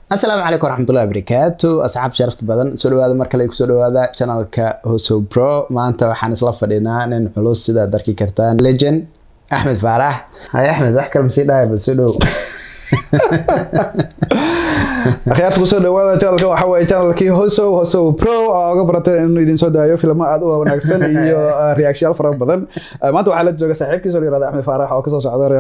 asalaamu calaykum waraxmatullahi wabarakaatu asxaab sharafta badan soo dhawaada mar kale kusoo dhawaada channelka hoso pro maanta waxaan isla fadhinaa nin culus sidaad arki kartaan legend axmed faarax hay axmed wax kale masii dhahay bal soo dhow akhyaarta kusoo dhawaada channelka waxa waaye channelkii hoso hoso pro oo uga baratay inuu idin soo daayo filmo aad u wanaagsan iyo reactionyaal fara badan maanta waxaa la jooga saaxiibkiisa la yirahda axmed faarax oo kasoo socda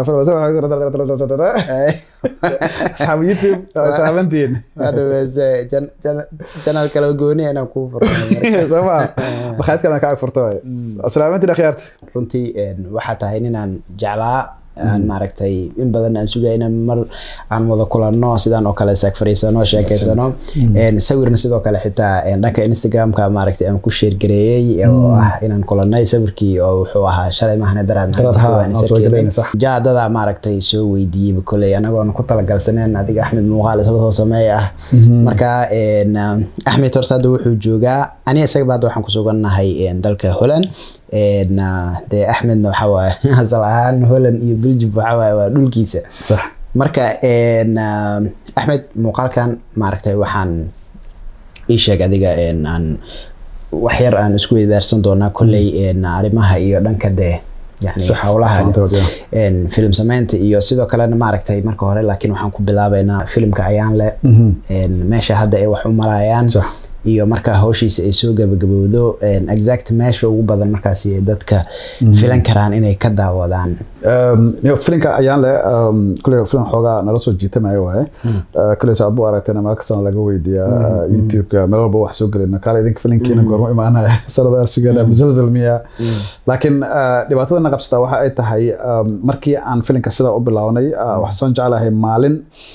asxaab youtube saabantiin channel kale gooni inaan kuu furo sooma bakhayd kalena ka ag furto waay asalaamantiin akhyaarta runtii waxaa tahay ninaan jeclaa aan maaragtay in badan aan sugayna mar aan wada kulanno sidaan oo kale saag fariisano sheekeysano sawirna sidoo kale xitaa dhanka instagramka maaragtay aan ku sheergareeyey oo ah inaan kulannay sawirkii oo wuxuu ahaa shalay mahane daraad jaadada maaragtay soo weydiiyey koley anagoon ku talagalsaneen adiga axmed muuqaal isla soo sameey ah marka axmed horta hadda wuxuu joogaa aniga isaga hadda waxaan ku sugannahay dalka holland dee axmedna waxa waaye asal ahaan holland iyo belgium waxa waaye waa dhulkiisa marka axmed muuqaalkan maaragtay waxaan ii sheeg adiga aan waxyar aan isku weydaarsan doonaa kolley arrimaha iyo dhanka dee yani howlaha film sameynta iyo sidoo kalena maaragtay marka hore laakiin waxaan ku bilaabeynaa filimka ayaanle meesha hadda ay wax u marayaan iyo markaa hawshiisa ay soo gabagabowdo exact meesha ugu badan markaas dadka filan karaan inay ka daawadaan filinka ayaan le kule filan xoogaa nala soo jiitamayo waaye kule saad bu aragtayna meel kastana laga weydiiya youtube-ka meel walba wax soo gelina kaale idinka filinkiina goorma imaanaya sanada arsigeena musalsal miya laakiin dhibaatada na qabsataa waxa ay tahay markii aan filinka sidaa u bilownay waxaan jeclahay maalin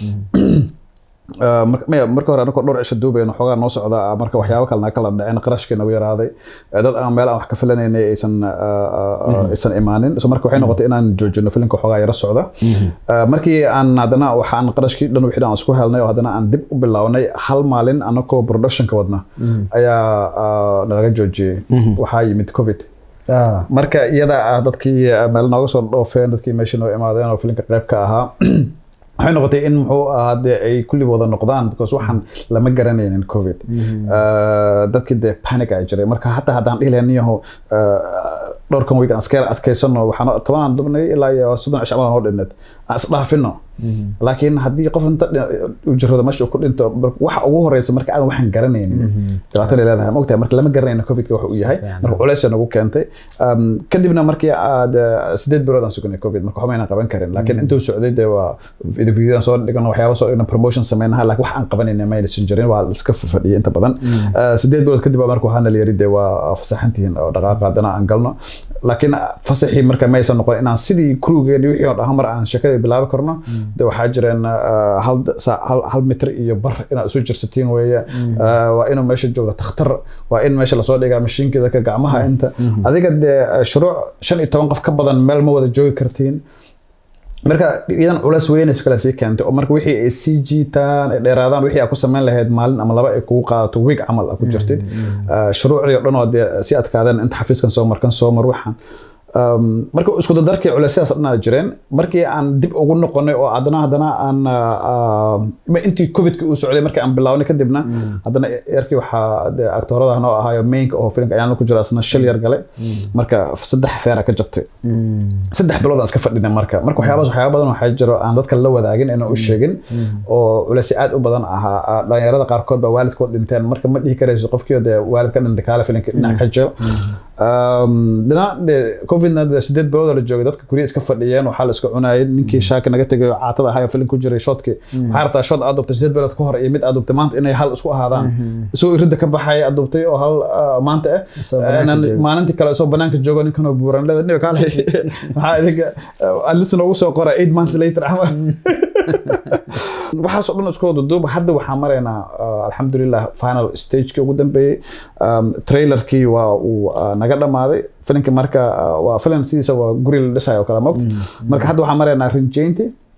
marka hore anagoo dhowr cisho duubayno xoogaa noo socda marka waxyaabo kalena kala dhaceen qarashkii nagu yaraaday dad aan meel aan wax ka filanaynay aysan aysan imaanin so marka waxay noqotay inaan joojino filimka xoogaa yara socda markii aan haddana waxaan qarashkii dhan wixii aan isku helnay oo haddana aan dib u bilownay hal maalin anagoo productionka wadna ayaa nalaga joojiyey waxaa yimid covid marka iyada ah dadkii meel nooga soo dhoofeen dadkii meeshii noo imaadeen oo filimka qayb ka ahaa waxay noqotay in muxuu ahaa dee ay kulli wada noqdaan because waxaan lama garanaynin covid dadkii dee panic ay jiray marka hataa haddaan dhihi lahayn niyaho dhowrkan week aan iska yar adkaysano waxaan tobanaan dubnay ilaa iyo soddon cisho amadan oo dhinneed aan isdhaafino laakiin haddii qof inta u jirrado meesha uu ku dhinto waxa ugu horeysa marka aadan waxaan garanaynin dhibaatada ay leedahay mogtahay marka lama garanayno covidka waxa uu yahay marka culeysay nagu keentay kadibna markii aad sideed bilood aan sugnay covid marka waxba aynaan qaban karin laakiin intuu socday dee waa videoan soo dhigano waxyaaba soo dhigno promotion sameynaha laakiin wax aan qabanayna maynasan jirin waa iska fadhiyay inta badan sideed bilood kadib baa marka waxaana la yiri dee waa fasaxantihiin oo dhaqaaqa haddana aan galno laakiin fasaxii marka maysan noqon inaan sidii kurugeeni wixii oo dhahan mar aan sheekada bilaabi karno de waxaa jireen hal mitr iyo bar inaad isu jirsatiin weeye waa inuu meesha jooga takhtar waa in meesha lasoo dhigaa mashiinkeeda ka gacmaha inta adiga dee shuruuc shan iyo toban qof ka badan meel ma wada joogi kartiin marka iyadan culeys weynays kale sii keentay oo marka wixii ay sii jiitaan ay dheeraadaan wixii aad ku samayn lahayd maalin ama laba ay kugu qaadato week camal aad ku jirtid shuruucdii oo dhan oo dee si adkaadeen inta xafiiskan soo mar kan soo mar waxaan marka isku dadarkii culeysyadaas dhanaa jireen markii aan dib ugu noqonay oo haddana haddana aan intii covidka uu socday markii aan bilownay kadibna haddana yarkii waxaa dee aktoorada noo ahaayo mainka oo filimka ayaan ku jira asna shil yar galay marka saddex feera ka jabtay saddex bilood aan iska fadhinay marka marka waxyaabaas waxyaaba badan waxaa jiro aan dadka la wadaagin inaan u sheegin oo culeysyo aad u badan ahaa dhalinyarada qaarkood baa waalidkood dhinteen marka ma dhihi karayso qofkii dee waalid ka dhintay kaale filimka dhinac ka jiro dhinac dee covidna dee sideed bilood la joogay dadka gurya iska fadhiyeen waxaa la iska cunayay ninkii shaaki naga tegay oo caatada ahaa oo filim ku jiray shoodkii waxaa rabtaa shood aad dubtay sideed bilood ka hor iyo mid aad dubtay maanta inay hal isku ahaadaan isagoo iridda ka baxay aad dubtay oo hal maanta ah maalintii kale isagoo banaanka joogo ninkan oo buuran leeda niyo kaale maxaa idinka adlis noogu soo qora eight months later camal waxaasoo dhan isku duduuba hadda waxaan maraynaa alxamdulilah final stagekii ugu dambeeyey trailerkii waa uu naga dhamaaday filinka marka waa filan sidiisa waa guri la dhisayo oo kale mogt marka hadda waxaan maraynaa rinjaynti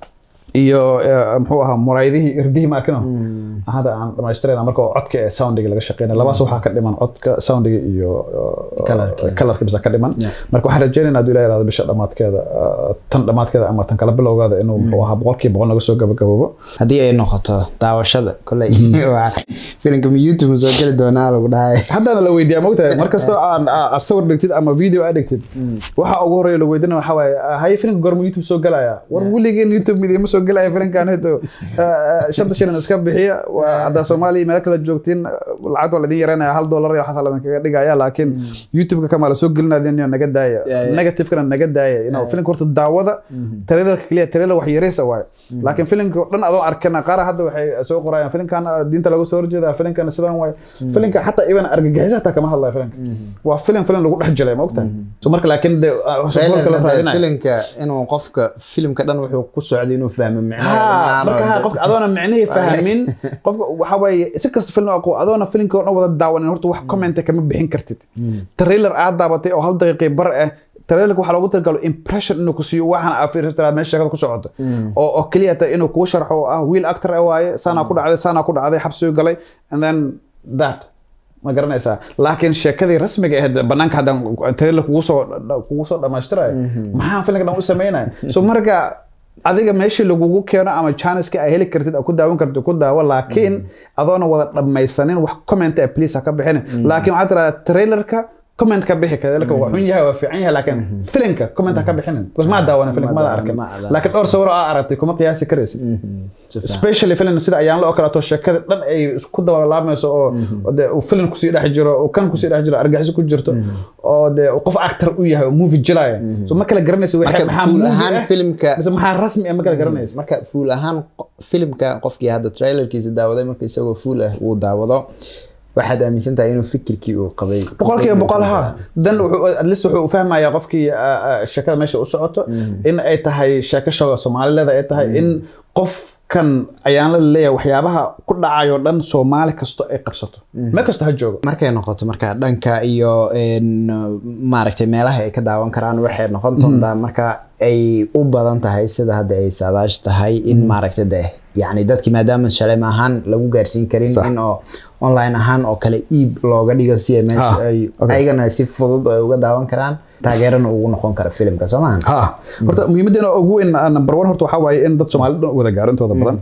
iyo eh, muxuu ahaa muraayadihii irdihii maakino hadda aan dhamaystirayna marka oo codka ee soundiga laga shaqeynaya labaas waxaa ka dhiman codka soundiga iyo eh, Colourka. kalarka bisa ka dhiman Yeah. marka waxaan rajeynaynaa hadduu ilaah yaraado bisha dhammaadkeeda eh, tan dhammaadkeeda ama tan kala bilowgeeda inuu muxuu ahaa boqolkiiba boqol naga soo gabagaboobo haddii ay noqoto daawashada koley waa filimka ma youtube ma soo geli doonaa lagu dhahay haddana la weydiiyaa mogtahay mar kastoo aan a- a- sawir dhigtid ama video aad dhigtid waxa ugu horeeya la weydiinaya waxaa waaye ah, haye filimka goorma youtube soo gelaya war weligeen youtube idiima soo gelaya filimkan hito shanta shilin iska bixiya waa haddaa soomaaliya meel kale joogtiin lacagta waa laidin yareynaya hal dollar iyo waxaas laidin kaga dhigaya laakiin youtube-ka kama la soo gelinadin naga daaya Yeah, yeah. negative-kana naga daaya you know, filimka horta daawada trailerka keliya trailer wax yareysa waaye laakiin filimka oo dhan adoo arkana qaar hadda waxay soo qorayaan filimkan ah, diinta lagu soo horjeeda filimkan sidan waaye filimka xataa iban argagixisa hataa kama hadlaya filimka waa filim filim lagu dhex jilay ma ogtahay so marka laakiin de ah, shaqooyinka la raadinayo filimka inuu qofka filimka dhan wuxuu ku socday inuu fahmo ha marka ha qofka adoona micnihii fahmin qofka waxa waaye si kasta film aqo adoona filimka oo dhan wada daawanin horta wax comment kama bixin kartid trailer aad daabatay oo hal daqiiqi bar ah trailerka waxaa loogu talagalo impression inuu ku siiyo waxaan aa fiirsato inaad meesha sheekada ku socoto oo oo keliya ta inuu kuu sharxo oo ah wiil actor ah waaye saanaa ku dhacday saanaa ku dhacday xabsigu galay and then that ma garanaysaa laakiin sheekadii rasmiga ahayd banaanka haddaan trailer kugu soo kugu soo dhamaystirayo maxaan filimka dhan u samaynaya so marka adiga meeshii lagugu keeno ama janiska ay heli kartid oo ku daawan kartid ku daawo laakiin adoona wada dhammaysanin wax comment ah please ha ka bixinin laakiin waxaad tiraahdaa trailerka comment ka bixi trailerka waa xun yahay waa fiican yahay laakiin filimka comment ha ka bixinin because maa daawanin filimka mada arkin ma daawanin. laakiin dhowr sawir oo aa aragtay kuma qiyaasi karaysid especially film sida ayaan la okalato sheekada dhan ay isku dabalaamayso oo oo dee uu film kusii dhex jiro oo kan kusii dhex jiro argaxiso ku jirto oo dee uu qof actor u yahay oo movie jilaya so ma kala garanaysa Marka maxaa full movie ahaan ah, filimka- mise maxaa rasmi ah ma kala garanaysa marka fuul ahaan qo- filimka qofkii hadda trailerkiisa daawaday marka isagoo fuul ah uu daawado waxaad aaminsan tahay inuu fikirkii uu qabay boqolkiiba boqol ha dan wuxuu at least wuxuu u fahmayaa qofkii ah, ah, sheekada meesha u socoto in ay tahay sheeko shoga soomaalileda ay tahay in qofkan ayaan la leeyahay waxyaabaha ku dhacayo dhan soomaali kasto ay qabsato meel kasto ha joogo markay noqoto marka dhanka iyo een, maaragtay meelaha ay ka daawan karaan waxay noqon doontaa marka ay u badan tahay sida hadda ay saadaash tahay in maaragtay de yani dadki maadaama shalay ahaan lagu gaarsiin karin Sax. in oo online ahaan oo kale iib looga dhigo si ay meesha Ah, ay okay. ayagana si fudud ay uga daawan karaan taageerana ugu noqon kara filimka soo maahan ha horta muhiimadeena ugu weyn ah, number one horta waxaa waaye in dad soomaalida dhan wada gaaro intooda badan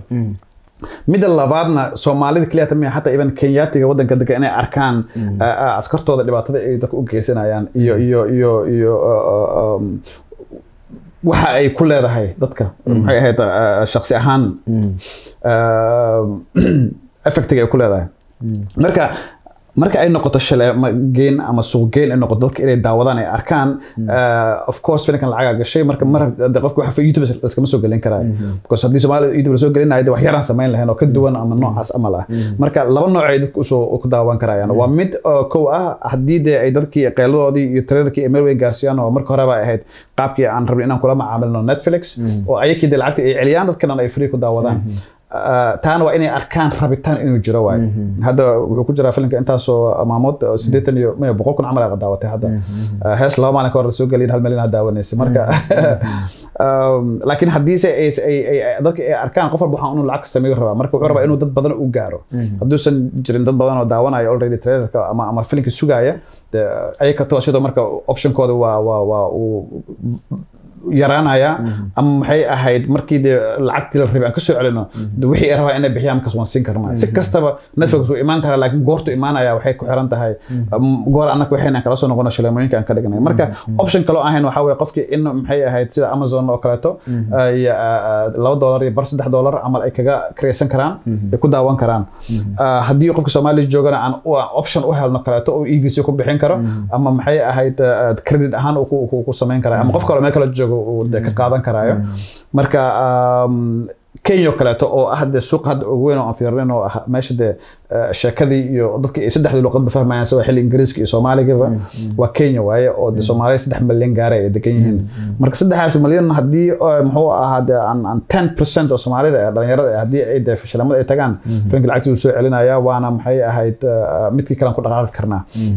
midda labaadna soomaalida keliya tamia xataa iban kenyaatiga wadanka degan inay arkaan ah, ah, askartooda dhibaatada ay dadka u geysanayaan iyo iyo iyo iyo ah, ah, um, waxa ay ku leedahay dadka maxay ahayd ah, shakhsi ahaan effectiga ay ku leedahay marka marka ay noqoto shaleema geen ama suuq geen ay noqoto dadka inay daawadaan ay arkaan uh, of course filimkan lacagaa gashay marka mar de qofka waxa youtube iskama soo gelin karaayo because haddii soomaali youtube lasoo gelinayo de wax yaraan samayn lahayn oo ka duwan ama noocaas amal ah marka laba nooc ay dadku usoo ku daawan karayaan waa mid oo kow ah haddii de ay dadkii qeyladoodii iyo trailerkii ay meel weyn gaarsiiyaan oo marka horeba ay ahayd qaabkii aan rabin inaan kula macaamilno netflix oo ayakii de lacagta ay celiyaan dadkana ay free ku daawadaan Uh, taana waa inay arkaan rabitaan inuu jiro waay hadda wuxuu ku jiraa filimka intaasoo maamood oo siddeetan iyo maya boqol kun camal ay daawatay hadda Uh, hees laba maalin ka hor lasoo geliyin hal milyan aa daawanaysa marka um, laakiin haddiise ay ay- ay- ay- dadka ay arkaan qof walba waxaa inuu lacag sameeyo rabaa marka wuxuu rabaa inuu dad badan u gaaro hadduusan jirin dad badan oo daawanaya already trailerka ama ama filimka sugaya de ayaga to sidoo marka optionkooda waa waa waa uu yaraanaya ama maxay ahayd markii dee lacagtii la rabay aan kasoo celino de wixii ay rabaa inay bixiyaan markaas waan siin karnaa si kastaba netflix wuu imaan karaa laakiin goortu imaanaya waxay ku xiran tahay um, goor annaga waxayna kala soo noqono shaleemooyinka aan ka dhignay marka option kaloo ahayn waxaa weye qofkii in maxay ahayd sida amazon oo kaleeto ay, ah, laba dollar iyo bar saddex dollar camal ay kaga kreysan karaan ay ku daawan karaan Ah, haddii qofka soomaaliya joogana aan u- aan option u helno kaleeto oo evc ku bixin karo ama maxay ahayd ah, credit ahaan uu ku- ku- ku samayn kara ama qof kaloo meel kale joogo uu de ka qaadan karaayo marka um, kenya oo kaleeto oo ah de suuq hadda ugu weyn oo aan fiirnin oo ah meesha de eh, sheekadii iyo dadkii ay saddexdii luqadba fahmayaan sida xilli ingiriiska iyo soomaaligaba waa kenya waaye oo de soomaaliya saddex milyan gaaray ay degan yihiin marka saddexdaas milyan haddii eh, muxuu ahaa de aan aan ten percent oo soomaalida ee dhalinyarada eh, haddii ay de fashilamada ay tagaan filimka lacagtii uu soo celinaya waana maxay ahayd eh, midkii kalean ku dhaqaaqi karnaa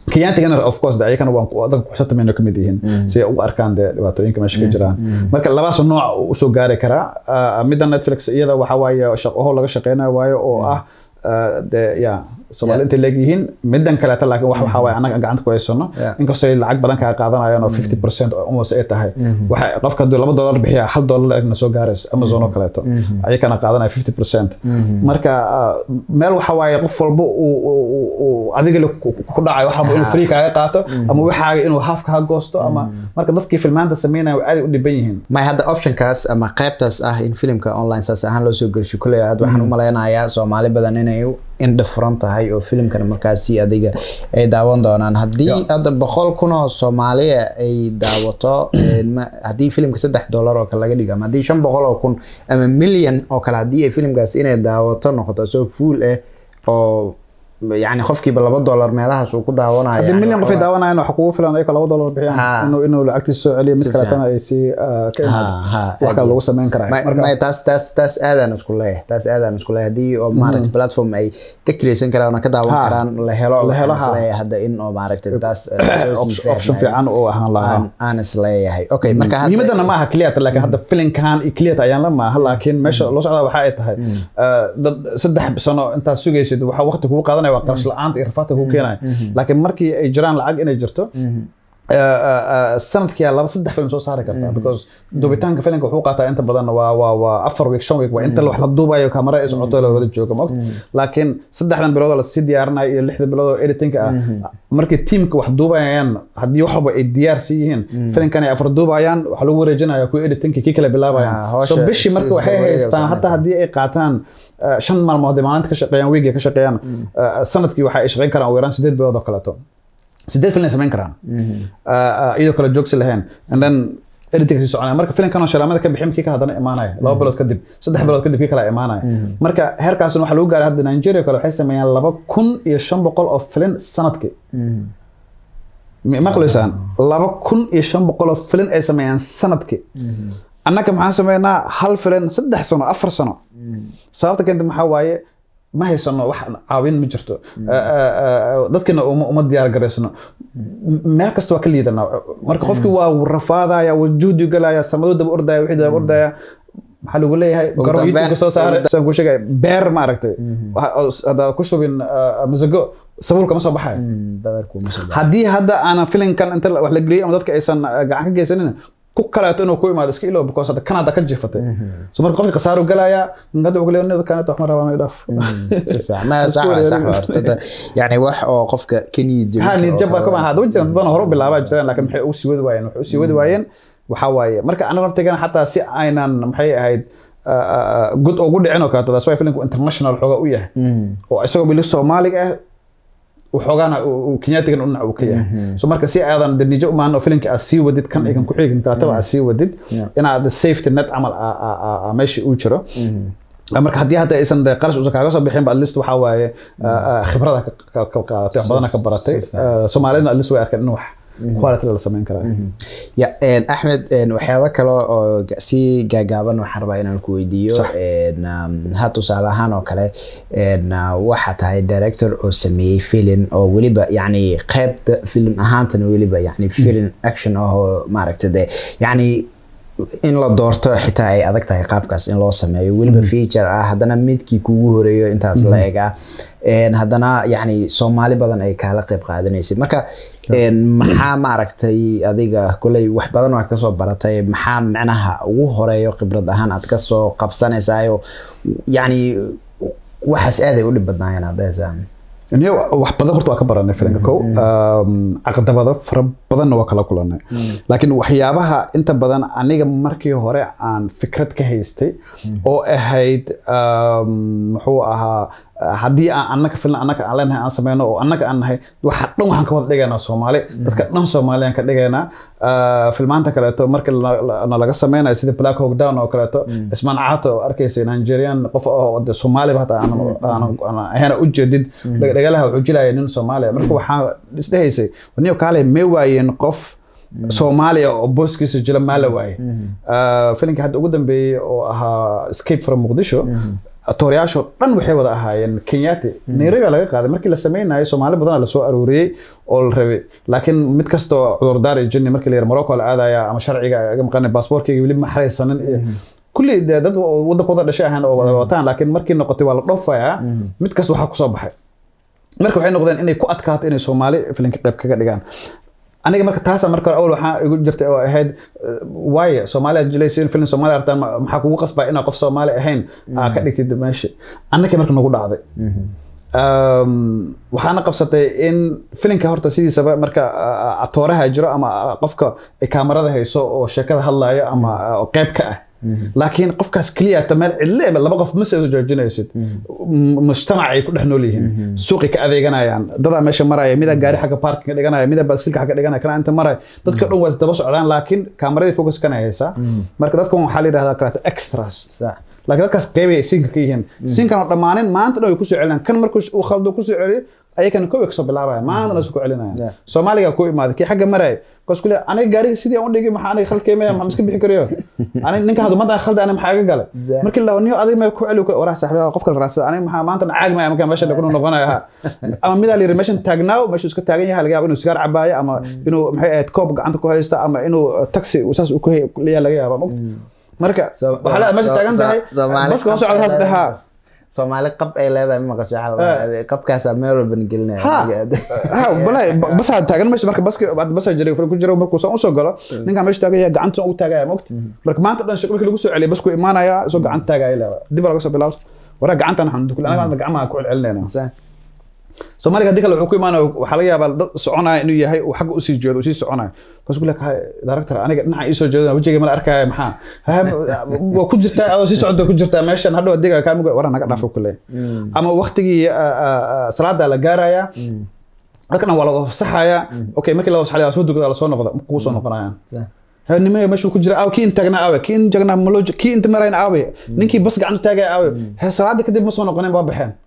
kenyaantigana of course de ayagana waan adag kuxsatameyno ka mid yihiin si ay u arkaan dee dhibaatooyinka meesha ka jiraan marka labaas nooc usoo gaari karaa Ah, midda netflix iyada waxa waaye shaqaho laga shaqeynayo waayo oo ah ah, dee ya soomaali intay leegyihiin middan kaleeta laakiin wax waxaa waaye annaga gacanta ku haysano Yeah. inkastoo ay lacag badan kaa qaadanayaan oo 50 percent almost ay tahay waxa qofka hadduu laba dollar bixiya hal dollar egna soo gaarayso amazon oo kaleeto ayakana qaadanaya 50 percent marka ah, meel waxa waaye qof walba uu- uu uu- uu adiga le ku ku dhacayo waxa inuu free kaaga qaato ama waxaaga inuu half kaa goosto ama marka dadkii filmaanta sameynaya way aad u dhiban yihiin may hadda optionkaas ama qaybtaas ah in filimka online saas ahaan loo soo gelsho kuley aad waxaan u malaynayaa soomaali badan inay u indha furan tahay oo filimkan markaasi adiga ay daawan doonaan haddii Yeah. hadda boqol kun oo soomaaliya ay daawato een, ma- haddii filimka saddex dollar oo kale laga dhigo ama haddii shan boqol oo kun ama milyan oo kale haddii ay filimkaas inay daawato noqoto soo fuul ah oo yani qofkiiba laba dollar meelahaas uu ku daawanayo haddii yani milyan qof ay waxaa- daawanayaan waxa kugu filan ayagoo laba dollar Ha. bixiyaan inuu inuu lacagtiisa soo celiyo mid Si kaletana ay si ah, ka Ha, ha, imaado wax kale aad lagu sameyn karaa Ma- Marka- ma- taas taas taas aadaan isku leeyahay taas aadaan isku leeyahay haddii oo maaragtay platform ay ka kireysan karaan oo ka daawan Ha. karaan la helo La helo, waxaan ha. isleeyahay hadda in oo maaragtay taas eh, soo sii option option faahfaahin. fiican uu ahaan lahaa aan aan isleeyahay okay marka hadda muhiimadana ma aha clear laakiin hadda filinkan iyo clear ayaan la maaha laakiin meesha loo socdaa waxa ay tahay ah, dad saddex sano intaad sugaysid waxa waqti kugu qaadanaya waa qarash la'aanta iyo rafaadka kugu keenaya laakiin markii ay jiraan lacag inay jirto ah, ah, ah, sanadkii laba saddex film soo saari kartaa because duubitaanka filimka wuxuu qaataa inta badan waa waa waa afar week shan week waa inta wax la duubayo kamera ay socoto la wada jooga mogt laakiin saddexdan bilood oo lasii diyaarinayo iyo lixda bilood oo editingka ah markii tiimka wax duubayaan haddii wax walba ay diyaar sii yihiin filimkan ay afar duubayaan waxaa lagu wareejinaya kuwa editingka kii kale Ah, bilaabayaan hawsha so bishii marka is- waxay isla wareega haystaan hataa samaysan. haddii ay qaataan ah, shan maalmood ay maalinta ka shaqeeyaan wiiga ka shaqeeyaan ah, sanadkii waxa ay shaqeyn karaan ugu yaraan sideed bilood oo kaleeto sideed film ay samayn karaan Ah, ah, iyadoo kale joogsi lahayn and then editing sii soconaya marka filimkan oo shalaamada ka bixin kii kale haddana imaanaya laba bilood kadib saddex bilood kadib kii kale imaanaya marka heerkaasna waxaa lagu gaaray hadda nigeria kale waxay sameeyaan laba kun iyo shan boqol oo filin sanadkii Ma- maqlaysaan laba kun iyo shan boqol oo filin ay sameeyaan sanadkii annaga maxaan sameynaa hal filin saddex sano afar sano sababta keenta maxaa waaye ma haysano wax caawin ma jirto Ah, ah, ah, dadkina uma uma diyaar garaysano M- meel kasta waa ka liidanaa marka qofkii waa wuu rafaadaya wuu juhdi galaya sanado daba ordaya wixii daba ordaya maxaa lagu leeyahay garoon dambeyn- youtube soo saaray saan ku sheegay beer maaragtay Waxa- oo s- haddaad ku shubin ah, masago sabuul kama soo baxayo Mm, badarku ma soo baxo. haddii hadda aanan filinkan inta wax la geliyay ama dadka aysan uh, gacan ka geysanin ku kaleeto inuu ku imaado iska ilow because hadda kan hadda ka jifatay so marka qofka khasaaro galaya hadda wuxuu leeyahay dadkan wax ma rabaan idhaaf si fiican ma sax waa sax waa horta da- yani wax oo qofka ka niyad jebin ha karo niyad oo jab baa kale. kuma ahada jiraan dad badan hore u bilaabaa jiraan laakiin maxay u sii wadi waayeen waxay u sii wadi waayeen waxaa waaye marka aniga hortagana xataa si aynan maxay ahayd uh, uh, good ugu dhicin oo kaleeto that's why filmku international xoogaa u yahay oo isagoo bili soomaaliga ah waxoogaana uu kenyaatigan u nac uu ka yahay so marka si aadan de nijo umaan oo filimka aad sii wadid kan igan ku xigin kalataba aad sii wadid Yeah. inaad safety net camal aa- aa- aa- aa meesha uu jiro marka haddii hadda aysan de qarash uusan kaaga soo bixin ba at least waxaa waaye ah, ah, khibrada ka- ka- ka qaadatay wax badana ka baratay si fiican. Ah, soomaalidna at least way arkeen in wax quality la samayn karaa ya een, axmed een, waxyaabo kale oo ga- si gaagaaban waxaan rabaa inaan ku weydiiyo Sax. een, um, ha tusaale ahaan oo kale een, uh, waxaa tahay director oo sameeyey film oo weliba yani qeybta film ahaantana weliba yani film action ah oo maaragta de yani in la doorto xitaa ay adag tahay qaabkaas in loo sameeyo weliba feature ah haddana midkii kugu horeeyo intaas la eg ah Een, haddana yani soomaali badan ay kaala qeyb qaadanaysay marka een, maxaa maaragtay adiga koley wax badan waa kasoo baratay maxaa micnaha ugu horeeyo khibrad ahaan aad kasoo qabsanaysaayo yani waxaas aaday u dhib badnaayeen haddaysaa niyo wax badan horta waa ka baranay filimka kow Um, caqabado fara badanna waa kala kulanay laakiin waxyaabaha inta badan aniga markii hore aan fikrad ka haystay oo ahayd um, muxuu ahaa haddii aan annaka filan annaka aan leenahay aan sameyno oo annaka aan nahay waxa dhan waxaan ka wada dhigaynaa soomaali dadka dhan soomaali aan ka dhigaynaa Ah, filmaanta kaleeto marka la- la- na laga sameynayo sida black hawk down oo kaleeto ismaan caato oo arkaysa nigerian qof oo de soomaaliba hataa aanan- aanan- aanan ahayna u jeedid dhagalaha wuxuu jilaya nin soomaaliya marka waxaa isdhehaysay niyo kaale may waayeen qof soomaaliya oo booskiisa jila maa la waaye Ah, filimkii hadda ugu dambeeyey oo ahaa escape from muqdisho atoorayaashoo dhan waxay wada ahaayeen kenyaati nairobi laga qaaday markii la sameynayo soomaali badanaa lasoo arooriyey oo la rabay laakiin mid kastoo cudurdaar iyo jinni markii la yar morocco la aadaya ama sharciga aga maqanay baasportkayga weli ma xaraysanin iyo kulli dee dad waddanka wada dhashay ahaan oo wada wataan laakiin markii noqotay waa la dhoofayaa mid kasta waxaa kusoo baxay marka waxay noqdeen inay ku adkaato inay soomaali filinka qayb kaga dhigaan aniga marka taasa marka hore awal waxaa igu jirtay oo ahayd waaye soomaaliya jilaysiin filin soomaaliya artaan maxaa kugu qasbaa inaa qof soomaali ahayn aa ka dhigtid meesha annakii marka nagu dhacday waxaana qabsatay in filinka horta sidiisaba marka atooraha jiro ama qofka ay kaamarada hayso oo sheekada hadlayo ama qayb ka ah laakiin qofkaas keliya ta meel cidle laba qof ma soo joojinaysid mujtamac ay ku dhex nool yihiin suuqay ka adeeganayaan dadaa meesha maraya midaa gaari xagga parkinga dhiganaya midaa baaskilka xagga dhiganaya kana inta maraya dadka dhan waa isdaba socdaan laakiin kaamaradii focus kana haysaa marka dadkan waxaa la yidhahdaa kaleeto extras laakiin dadkaas qeybay siinka ka yihiin siinkan oo dhammaanin maanta dhan way kusoo celinayaan kan markuu uu khaldo kusoo celiyo ayakana kow kasoo bilaabaya maantana isu ku celinayaan soomaaliga ku imaaday kii xagga maraya kaas kule aniga gaariga sidii aan u dhigay maxaa aniga khalkeemaya maxaa iska bixi karayo aniga ninka hadda madan khalda aniga maxaa iga galay markii la niyo adiga ma ku celi karo warax saaxiib qofka la raadsada aniga maxaa maanta caag maya markaa meesha dhaqno noqonaya ha ama midaa la yiri meeshan taagnaaw meeshu iska taagan yahay laga yaabo inuu sigaar cabaayo ama inuu maxay ahayd koob gacanta ku haysta ama inuu taxi saas u ku leeyahay laga yaaba marka waxaa la meesha taagan tahay baska hoo socda haas dhahaa soomaali qab ay leedahay ma maqasho qabkaasaa meel walban gelinaya walahi basaa taagan meesha marka baska basaa jiray ku jira markuu saan usoo galo ninkaa meesha taagan yahay gacanta ugu taagaya mogti marka maanta dhan shaqo markii lagu soo celiyay basku imaanaya isoo gacanta taagaya leedahay dib laga soo bilaabo waraa gacantan waxaan dukul aniga gacmaha ku celcelinayna soomaaliga haddii kale wuxuu ku imaanaya waxaa laga yaabaa dad soconaya inuu yahay uu xagga usii jeedo usii soconayo kaas ku leekahay director aniga dhinaca iisoo jeedana wejigay mala arkaya maxaa waa ku jirtaa adoo sii socda ku jirtaa meeshan hadhow adiga kaa mug waraa naga dhaafo kule ama waktigii salaada la gaaraya dadkana waa laga fasaxaya okay markii la fasaxaya soo dugada lasoo noqda kugu soo noqonayaan nimaya meeshu ku jira aawe kii inta tagnaa aawe kii inta tagnaa malooj kii inta marayna aawe ninkii bas gacanta taagaya aawe he salaada kadib ma soo noqoneen waa baxeen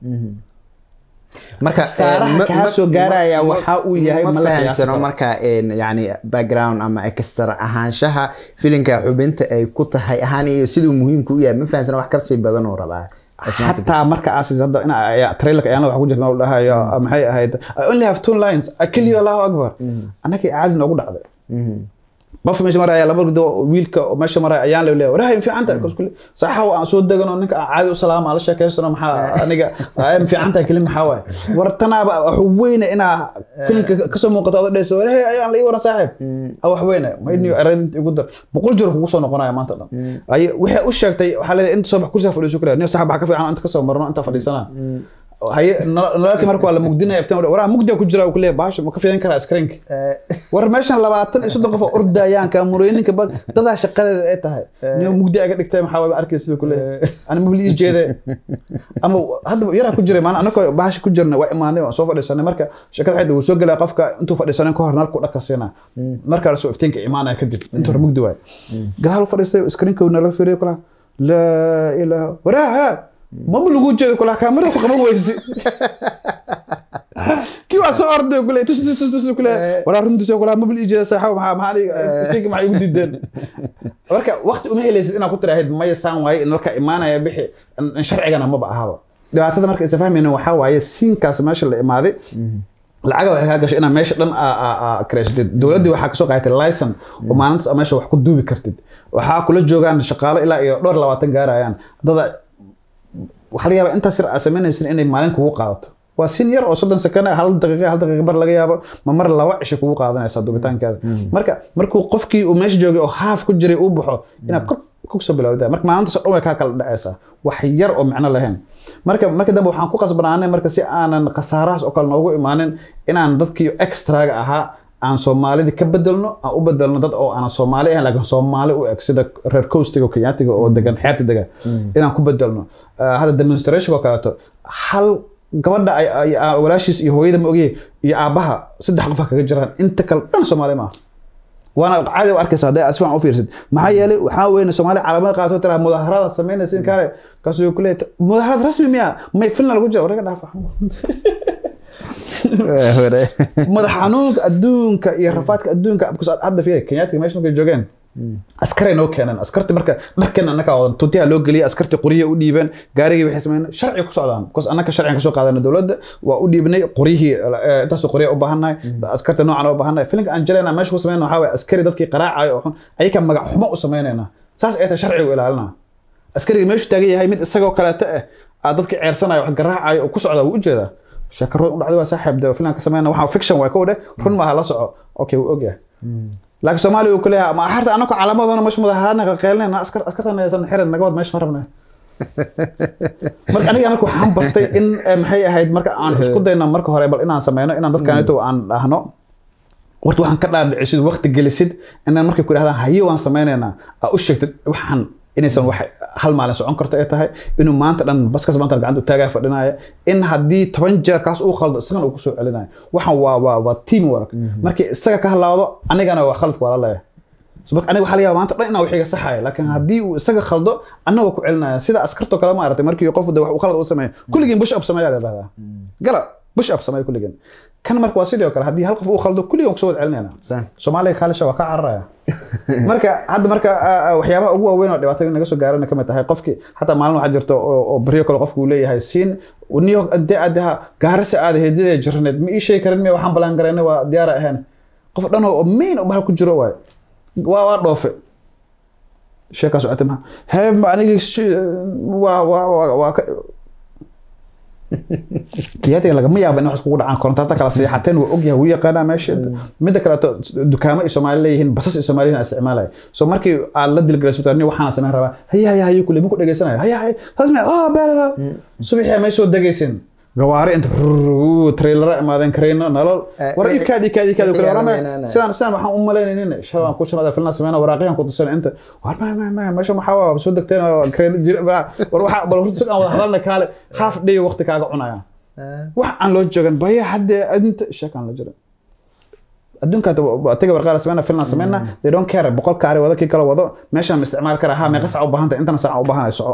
marka saaraha kaa soo gaaraya waxa uu yahay ma fahansano marka yani background ama extra ahaanshaha filinka xubinta ay ku tahay ahaan iyo siduu muhiimku u yahay ma fahansano wax kasii badan oo rabaa xataa marka aasis hadda in trailerka ayaana wax ku jirta u dhahayo maxay ahayd i only have two lines i kill you allahu akbar annakii caadi noogu dhacday qof meesha maraya laba rido wiilka meesha maraya ayaan la leeyahay warahay fiican tahay kas kule saxa aan soo degano ninka caadi u salaama la sheekaysano maxaa aniga ay fiican tahay kelin maxaa waay war tanaaba wax weyne inaa filimka kasoo muuqato adoo dhayso warahay ayaan la ii waran saaxiib wax weyne ma idniyo eradinta igu dar boqol jeer kugu soo noqonaya maanta dhan ay waxay u sheegtay waxaa leedahay inta soo bax kursiga fadhiiso kule niyo saxab waxa ka fiican inta kasoo marno inta fadhiisana haye nalalkii marka waa la mugdinaya iftiin waraa mugdiga ku jira ku leeyahay baasha ma ka fiidan karaa screenka war meeshan labaatan iyo soddon qof oo ordayaan kaamurooyininka ba dadaa shaqadeeda ay tahay niyo mugdi aga dhigtay maxaa waay arkay siduu ku leeyahay ani mabli ii jeede ama hadda yaraa ku jiray maalin anakoo baasha ku jirna waa imaanay waan soo fadhiisanay marka shakada xidda wuu soo gelaya qofka intuu fadhiisanay ka hor nalku dhaka siinaa markaa lasoo iftiinka imaanaya kadib inta hore mugdi waay gadaal fadhiistay screenka nala fiiriyo kula laa ilaaha waraaha maba lagu jeedo kula kaamirada ku qaban weysi kii waa soo orday kule tus tus tus tus kule walaa runtiis kula maba ii jeeda saaxo maxaa maxaa tinka maxay igu diideen marka waqti uma helaysid inaad ku tiraahid maya saan waaye in halka imaanaya bixi sharcigana maba ahaba dhibaatada marka isa fahmayna waxaa waaye siinkaas meesha la imaaday lacaga waxay kaa gashay inaad meesha dhan kareysatid dowladdii waxaa kasoo qaadatay licen oo maalintaas meesha wax ku duubi kartid waxaa kula joogaan shaqaalo ilaa iyo dhowr labaatan gaarayaan dada waxaa laga yaabaa intaas yar aad samaynaysin inay maalin kugu qaadato waa sin yar oo soddon sakana hal daqiiqa hal daqiiqa bar laga yaabo ma mar laba cisho kugu qaadanaysaa dubitaankeeda marka markuu qofkii uu meesha joogay oo haaf ku jiray uu baxo inaad kor kusoo bilowdaa marka maalintaas oo dhan way kaa kala dhacaysaa wax yar oo micno lahayn marka marka dambe waxaan ku qasbanaanay marka si aanan khasaarahaas oo kale noogu imaanin inaan dadkii extraga ahaa aan soomaalidii ka bedelno aan u bedelno dad oo aanan soomaali ahayn laakiin soomaali u eg sida reer coastiga oo kenyaatiga oo degan xeebta degan inaan ku bedelno hadda demonstration oo kaleeto hal gabadha walaashiis iyo hooyada ma ogye iyo aabbaha saddex qofa kaga jiraan inta kale dhan soomaali maaha waana caadi u arkaysa hadday si fiican u fiirsid maxaa yeelay waxaa weyne soomaali calaamad qaato tiraa mudaharada samaynaysa in kale kaasuu ku leeyahay mudaharad rasmi miya may filna lagu jira waraga dhaafa madax xanuunka adduunka iyo rafaadka adduunka hadda fiir kenyaatiga meesha markay joogeen askaray noo keeneen askarti marka dharkan annaka wadan tuntiha loo geliyay askarti qoryihi u dhiibeen gaarigii waxay sameeyeen sharci ku socdaan because annaka sharcigan kasoo qaadana dowladda waa u dhiibnay qoryihii eh, intaasoo qorya u baahannahay askarta noocan u baahannahay filinka aan jaleena meesha ku sameynaa waxaa waye askari dadkii qaraacayo oo xun ayaka magac xumo u sameynayna saas ay tahay sharcigu ilaalina askariga meeshu taagan yahay mid isagoo kaleeto ah aa dadkii ceersanayo wax garaacayo oo ku socda wuu ujeedaa sheekarood u dhacday waa saaxiib de filan ka sameyna waxaa fiction waa kow dheh run maaha la soco okay wuu ogyahay laakiin soomaaliya uu kuleeyahay ma axarta anako calaamadoona meesha madaxaana qalqeelinayna askar askartan aysan xiran naga wad meesha ma rabnay marka aniga marka waxaan bartay in eh, maxay ahayd marka aan isku dayno marka hore bal inaan sameyno inaan dadkanito aan dhahno warta waxaan ka dhaadhicisid waqti gelisid inaan markay ku idhahdaan haye waan sameynaynaa aa u sheegtid waxaan inaysan wax hal maalin socon karto ay tahay inuu maanta dhan baskas maanta gacanta u taagaa fadhinaya in haddii toban jeer kaas uu khaldo isagan uu kusoo celinayo waxaan waa waa waa team work markii isaga ka halaado anigana waa khaladka waa la leeyahay so marka aniga waxaa laga yaabaa maanta dhan inaan wixiga saxaya laakiin haddii uu isaga khaldo annaga ku celinaya sida askartoo kale maaragtay markii qof de wax uu khalad u sameeyo kulligiin bush up sameeyaa la dhahdaa gala bush up sameeya kulligiin kan marka waa sidoo kale haddii hal qof uu khaldo kulligiin kusoo wad celinayna Saan. soomaaliga kaalisha waa ka cararaya marka hadda marka ah, ah, waxyaabaha ugu waaweyn oo dhibaatada naga soo gaarana kamid tahay qofki xataa maalin waxaa jirto oo oo baryo kale qofku uu leeyahay siin new york ade adaha gaarisa aada hedidee jirneed ma ii sheegi karin miya waxaan balaan garayna waa diyaara ahayn qof dhan oo main oo bahal ku jiro waay waa waa dhoofe sheekaas socota maha hee ma aniga shi- waa waa waa waa ka kiyaatiga lagama yaabo in wax iskugu dhacaan korontaata kala seexateen waa ogyahay wuu yaqaanaa meesha midda kaleeto dukaamo ay soomaali leeyihiin basas ay soomaali leeyihiin isticmaalaya so markii aad la dilgalayso ni waxaana sameyn rabaa haya haya hayo kule ma ku dhegeysanaya haya haya hasme ah baa subaxii may soo degaysin gawaari inta trailara imaadeen kareyno nolol Eh, war wixii- ikaad ikaad ikaad wixii kale warama yarameynana. sidaan sidaan waxaan u malaynaynin shabaan ku shanaada filna sameyna waraaqiyan ku tusan inta war ma ma ma meesha maxaa waa soo degteen oo kareyno jira war waxa bal horta sugan wada hadalna kaale half day waqti kaaga cunaya wax aan loo joogan baya hadde inta sheekaan la jira adduunka taga warqaala sameyna filna sameyna they don't care boqol kaari wado kii kale wado meeshaan ma isticmaali karaa ha meeqa sac u baahanta intana sac u baahanay soco